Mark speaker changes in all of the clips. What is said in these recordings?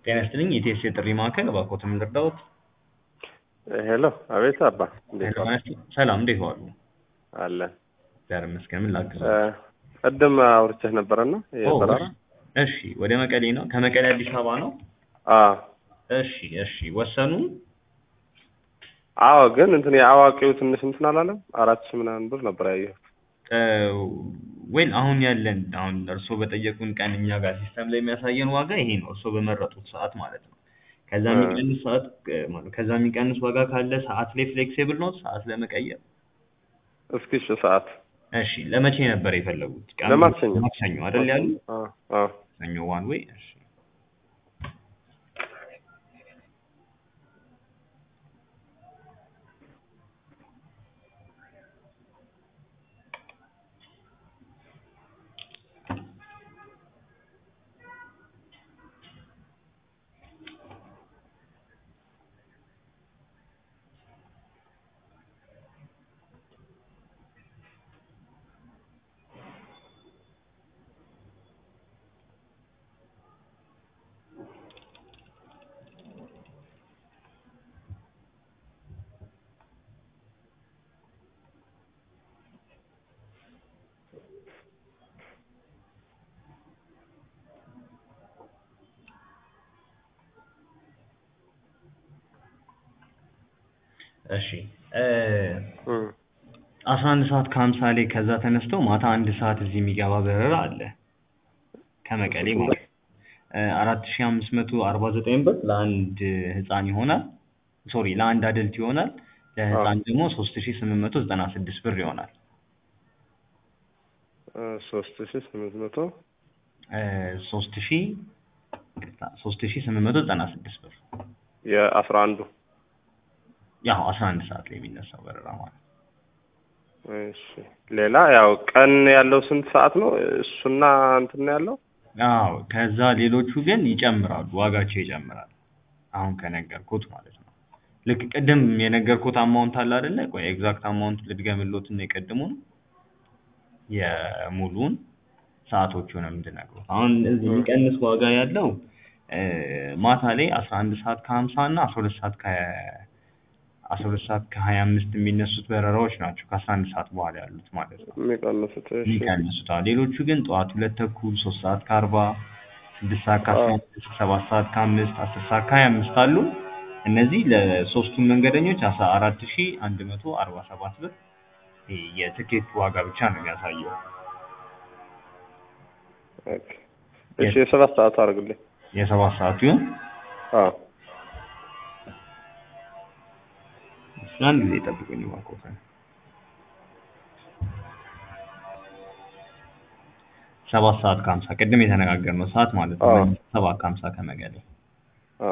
Speaker 1: ጤና ይስጥልኝ የኢቲኤስ የጥሪ ማዕከል እባክዎትን ምን ልርዳዎት?
Speaker 2: ሄሎ አቤት አባ እንዴት
Speaker 1: ሄሎ
Speaker 2: ዋልክ?
Speaker 1: ማለት ሰላም እንዴት ዋሉ?
Speaker 2: አለን
Speaker 1: እግዚአብሔር ይመስገን ምን ላግዝ?
Speaker 2: እ፣ ቅድም አውርቼህ ነበረና የበረራ
Speaker 1: እሺ ወደ መቀሌ ነው ከመቀሌ አዲስ አበባ ነው?
Speaker 2: አዎ
Speaker 1: እሺ እሺ ወሰኑ?
Speaker 2: አዎ ግን እንትን የአዋቂው ትንሽ እንትን አላለም አራት ሺህ ምናምን ብር ነበር ያየሁት
Speaker 1: ወይል አሁን ያለን አሁን እርስዎ በጠየቁን ቀን እኛ ጋር ሲስተም ላይ የሚያሳየን ዋጋ ይሄ ነው እርስዎ በመረጡት ሰዓት ማለት ነው። ከዛ
Speaker 2: እ።
Speaker 1: የሚቀንስ ሰዓት እ፣ ማለት ከዛ የሚቀንስ ዋጋ ካለ ሰዓት ላይ ፍሌክሲብል ነው ሰዓት ለመቀየር
Speaker 2: እስኪ እሺ ሰዓት
Speaker 1: እሺ ለመቼ ነበር የፈለጉት? ቀኑ?
Speaker 2: ለማክሰኞ
Speaker 1: ማክሰኞ አይደል ያሉ?
Speaker 2: አዎ አዎ
Speaker 1: ሰኞ ዋን ዌይ እሺ እሺ እ
Speaker 2: እ፣
Speaker 1: አስራ አንድ ሰዓት ከሀምሳ ላይ ከዛ ተነስተው ማታ አንድ ሰዓት እዚህ የሚገባ በረራ አለ ከመቀሌ ማለት አራት ሺህ አምስት መቶ አርባ ዘጠኝ ብር ለአንድ ህፃን ይሆናል ሶሪ ለአንድ አደልት ይሆናል ለህፃን ደግሞ ሶስት ሺህ ስምንት መቶ ዘጠና ስድስት ብር ይሆናል
Speaker 2: እ፣ ሶስት ሺህ ስምንት መቶ
Speaker 1: እ፣ ሶስት ሺህ ሶስት ሺህ ስምንት መቶ ዘጠና ስድስት ብር
Speaker 2: የአስራ አንዱ
Speaker 1: ያው አስራ አንድ ሰዓት ላይ የሚነሳው በረራ ማለት ነው
Speaker 2: እሺ ሌላ ያው ቀን ያለው ስንት ሰዓት ነው እሱና እንትን ነው ያለው
Speaker 1: አዎ ከዛ ሌሎቹ ግን ይጨምራሉ ዋጋቸው ይጨምራል አሁን ከነገርኩት ማለት ነው ልክ ቅድም የነገርኩት አማውንት አለ አይደለ ቆይ ኤግዛክት አማውንት ልድገምልዎትና የቅድሙን የሙሉውን ሰዓቶቹንም እንድነግሮት አሁን እዚህ የሚቀንስ ዋጋ ያለው እ፣ ማታ ላይ አስራ አንድ ሰዓት ከሀምሳ እና አስራ ሁለት ሰዓት ከ አስራ ሁለት ሰዓት ከሀያ አምስት የሚነሱት በረራዎች ናቸው ከአስራ አንድ ሰዓት በኋላ ያሉት ማለት ነው
Speaker 2: የሚቀንሱት እሺ
Speaker 1: የሚቀንሱት አዎ ሌሎቹ ግን ጠዋት ሁለት ተኩል ሶስት ሰዓት ከአርባ ስድስት ሰዓት ከአስራ
Speaker 2: አዎ።
Speaker 1: አምስት ሰባት ሰዓት ከአምስት አስር ሰዓት ከሀያ አምስት አሉ እነዚህ ለሶስቱም መንገደኞች አስራ አራት ሺህ አንድ መቶ አርባ ሰባት ብር ይሄ የትኬት ዋጋ ብቻ ነው የሚያሳየው
Speaker 2: ኦኬ እሺ የሰባት ሰዓት አድርግልኝ
Speaker 1: የሰባት ሰዓቱ ይሁን
Speaker 2: አዎ
Speaker 1: እሺ፣ አንድ ጊዜ ጠብቁኝ እባክዎትን ሰባት ሰዓት ከሀምሳ ቅድም የተነጋገርነው ሰዓት ማለት ነው
Speaker 2: አዎ።
Speaker 1: ሰባት ከሀምሳ ከመቀሌ
Speaker 2: አዎ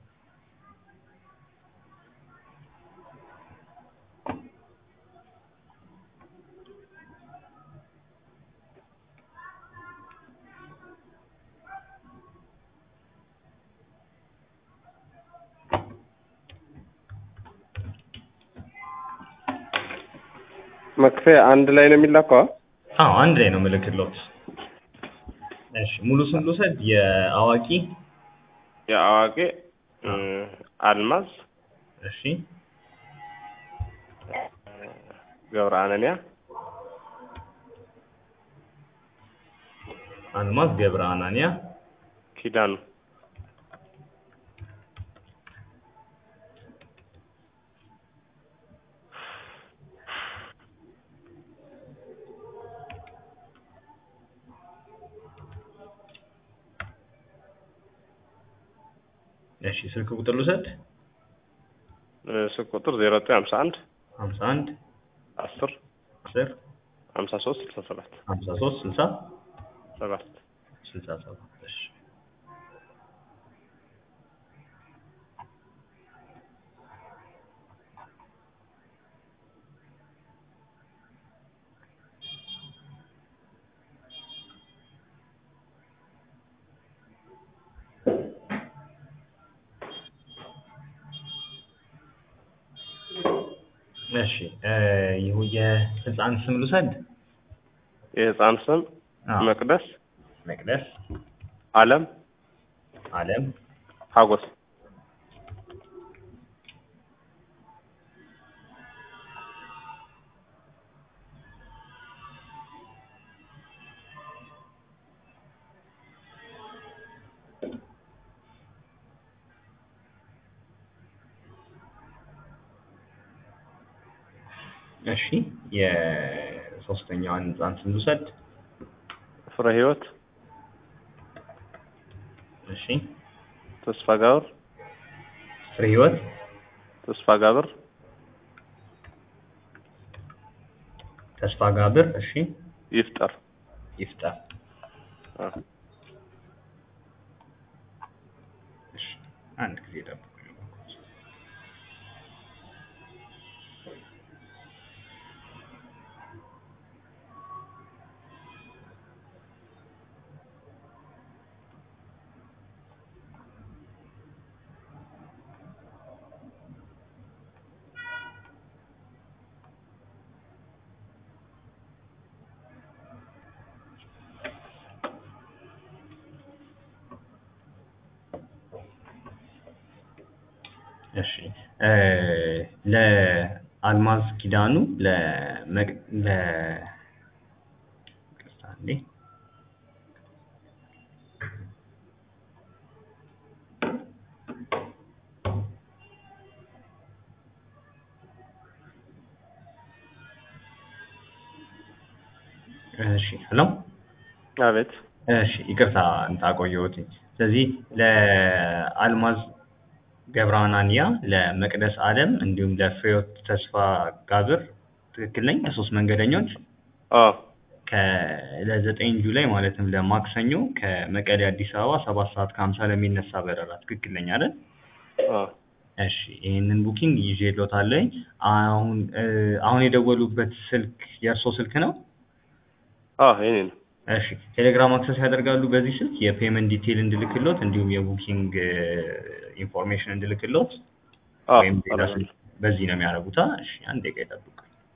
Speaker 2: መክፈያ አንድ ላይ ነው የሚላከው?
Speaker 1: አዎ አንድ ላይ ነው ምልክሎት እሺ ሙሉ ስም ልውሰድ የአዋቂ
Speaker 2: የአዋቂ እ፣ አልማዝ
Speaker 1: እሺ
Speaker 2: ገብረ አነንያ
Speaker 1: አልማዝ ገብረ አናንያ
Speaker 2: ኪዳኑ
Speaker 1: እሺ ስልክ ቁጥር ልውሰድ
Speaker 2: እ፣ ስልክ ቁጥር ዜሮ ዘጠኝ ሀምሳ አንድ
Speaker 1: ሀምሳ አንድ
Speaker 2: አስር
Speaker 1: አስር
Speaker 2: ሀምሳ ሶስት ስልሳ ሰባት
Speaker 1: ሀምሳ ሶስት ስልሳ
Speaker 2: ሰባት
Speaker 1: ስልሳ ሰባት እሺ እሺ እ ይሁ የህፃን ስም ልውሰድ?
Speaker 2: የህፃን ስም
Speaker 1: አዎ።
Speaker 2: መቅደስ
Speaker 1: መቅደስ
Speaker 2: አለም
Speaker 1: አለም
Speaker 2: ሀጎስ
Speaker 1: እሺ የሶስተኛዋን ህፃን ስም ልውሰድ።
Speaker 2: ፍሬ ህይወት
Speaker 1: እሺ
Speaker 2: ተስፋ ጋብር
Speaker 1: ፍሬ ህይወት
Speaker 2: ተስፋ ጋብር
Speaker 1: ተስፋ ጋብር። እሺ
Speaker 2: ይፍጠር
Speaker 1: ይፍጠር።
Speaker 2: አ፣
Speaker 1: እሺ አንድ ጊዜ ጠብቁኝ። እሺ እ ለአልማዝ ኪዳኑ ለመቅ ለ ይቅርታ እንዴ እሺ ሄሎ
Speaker 2: አቤት
Speaker 1: እሺ ይቅርታ እንትን አቆየሁትኝ። ስለዚህ ለአልማዝ ገብረሃናንያ፣ ለመቅደስ አለም እንዲሁም ለፍሬህይወት ተስፋ ጋብር ትክክል ነኝ? ለሶስት መንገደኞች
Speaker 2: አ
Speaker 1: ከ ለዘጠኝ ጁላይ ማለትም ለማክሰኞ ከመቀሌ አዲስ አበባ ሰባት ሰዓት ከሀምሳ ለሚነሳ በረራ ትክክል ነኝ አይደል?
Speaker 2: አ
Speaker 1: እሺ ይህንን ቡኪንግ ይዤልዎታለሁኝ። አሁን እ አሁን የደወሉበት ስልክ የእርሶ ስልክ ነው?
Speaker 2: አ የኔ ነው።
Speaker 1: እሺ ቴሌግራም አክሰስ ያደርጋሉ በዚህ ስልክ የፔመንት ዲቴይል እንድልክሎት እንዲሁም የቡኪንግ ኢንፎርሜሽን እንድልክሎት
Speaker 2: አ
Speaker 1: ወይም ሌላ
Speaker 2: አደርጋለሁ።
Speaker 1: ስልክ በዚህ ነው የሚያደርጉታ? እሺ አንድ ደቂቃ ይጠብቁ።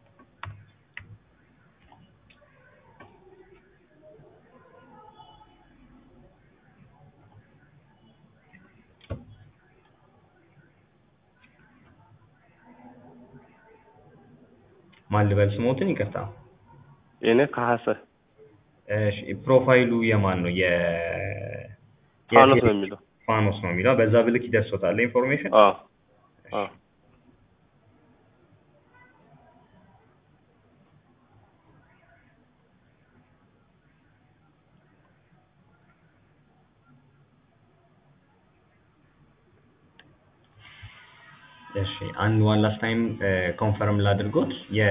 Speaker 1: ማን ልበል ስሞትን? ይቅርታ።
Speaker 2: የኔ ከሀሰ
Speaker 1: እሺ ፕሮፋይሉ የማን ነው? የ
Speaker 2: ፋኖስ
Speaker 1: የቴሌ-
Speaker 2: ነው የሚለው።
Speaker 1: ፋኖስ ነው የሚለው። በዛ ብልክ ይደርሶታል ኢንፎርሜሽን።
Speaker 2: አ አ
Speaker 1: እሺ አንድ ዋን ላስት ታይም ኮንፈርም ላድርጎት የ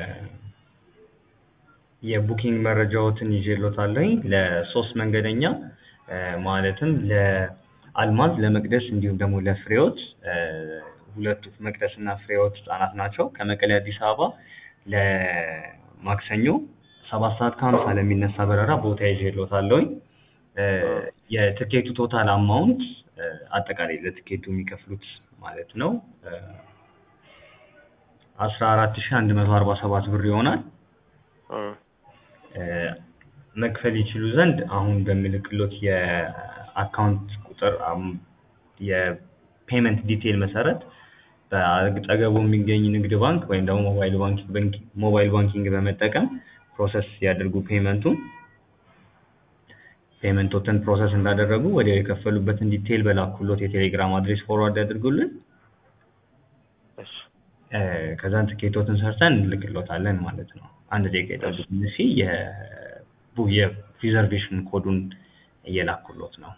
Speaker 1: የቡኪንግ መረጃዎትን ይዤልዎታለሁኝ ለሶስት መንገደኛ እ ማለትም ለአልማዝ፣ ለመቅደስ እንዲሁም ደግሞ ለፍሬህይወት እ ሁለቱ መቅደስ እና ፍሬህይወት ህጻናት ናቸው። ከመቀሌ አዲስ አበባ ለማክሰኞ ሰባት ሰዓት ከሀምሳ ለሚነሳ በረራ ቦታ ይዤልዎታለሁኝ። እ የትኬቱ ቶታል አማውንት እ አጠቃላይ ለትኬቱ የሚከፍሉት ማለት ነው አስራ አራት ሺህ አንድ መቶ አርባ ሰባት ብር ይሆናል።
Speaker 2: አ
Speaker 1: እ መክፈል ይችሉ ዘንድ አሁን በምልክሎት የአካውንት ቁጥር አም- የፔመንት ዲቴይል መሰረት በአጠገቡ የሚገኝ ንግድ ባንክ ወይም ደግሞ ሞባይል ባንኪንግ ሞባይል ባንኪንግ በመጠቀም ፕሮሰስ ያድርጉ ፔመንቱን። ፔመንቶትን ፕሮሰስ እንዳደረጉ ወዲያው የከፈሉበትን ዲቴይል በላኩሎት የቴሌግራም አድሬስ ፎርዋርድ ያድርጉልን።
Speaker 2: እሺ
Speaker 1: እ ከዛን ትኬቶትን ሰርተን እንልክሎታለን ማለት ነው። አንድ ደቂቃ ይጠብቁኝ እሺ። የቡ የሪዘርቬሽን ኮዱን እየላኩሎት ነው።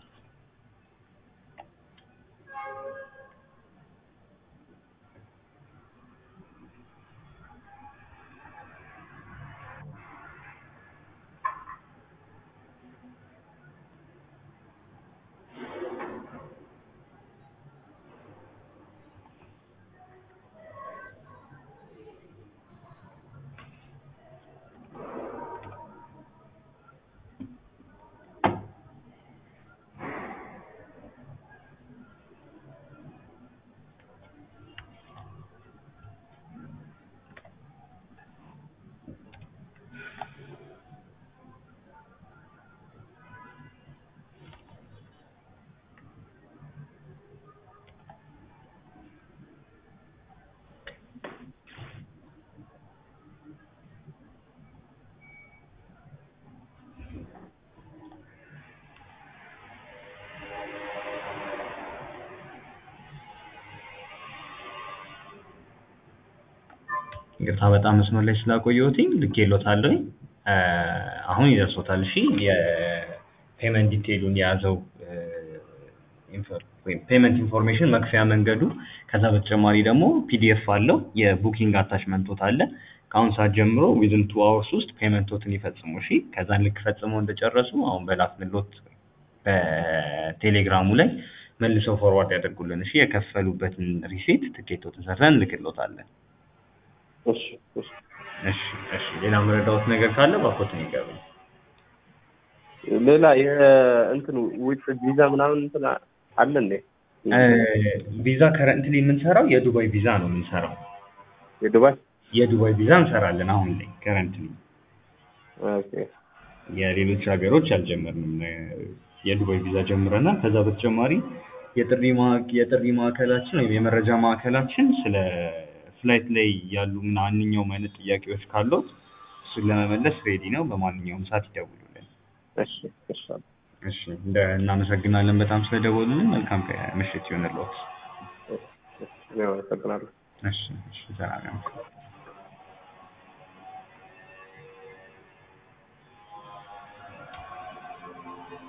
Speaker 1: ይቅርታ በጣም መስመር ላይ ስላቆየሁትኝ ልኬሎታለሁኝ። እ አሁን ይደርሶታል። እሺ የፔመንት ዲቴይሉን የያዘው እ ኢንፎ- ወይም ፔመንት ኢንፎርሜሽን መክፈያ መንገዱ፣ ከዛ በተጨማሪ ደግሞ ፒዲኤፍ አለው የቡኪንግ አታችመንቶት አለ። ከአሁን ሰዓት ጀምሮ ዊዝን ቱ አወርስ ውስጥ ፔመንቶትን ይፈጽሙ። እሺ ከዛን ልክ ፈጽመው እንደጨረሱ አሁን በላክንሎት በቴሌግራሙ ላይ መልሰው ፎርዋርድ ያደርጉልን። እሺ የከፈሉበትን ሪሲት ትኬቶትን ሰርተን እንልክሎታለን።
Speaker 2: እሺ እሺ
Speaker 1: እሺ እሺ ሌላ መረዳዎት ነገር ካለ ባኮትን ይገባል።
Speaker 2: ሌላ የእንትን ውጭ ቪዛ ምናምን እንትን አለ እንዴ?
Speaker 1: ቪዛ ከረንትሊ የምንሰራው የዱባይ ቪዛ ነው የምንሰራው።
Speaker 2: የዱባይ
Speaker 1: የዱባይ ቪዛ እንሰራለን አሁን ላይ ከረንትሊ።
Speaker 2: ኦኬ
Speaker 1: የሌሎች ሀገሮች አልጀመርንም። እ የዱባይ ቪዛ ጀምረናል። ከዛ በተጨማሪ የጥሪ ማ- የጥሪ ማዕከላችን ወይም የመረጃ ማዕከላችን ስለ ፍላይት ላይ ያሉ ማንኛውም አይነት ጥያቄዎች ካሉት እሱን ለመመለስ ሬዲ ነው። በማንኛውም ሰዓት ይደውሉልን።
Speaker 2: እሺ እሺ
Speaker 1: እሺ እንደ እናመሰግናለን በጣም ስለደወሉልን። መልካም ቀ- ምሽት ይሆንልዎት።
Speaker 2: እኔ አመሰግናለሁ።
Speaker 1: እሺ እሺ ሰላም ያምሹ።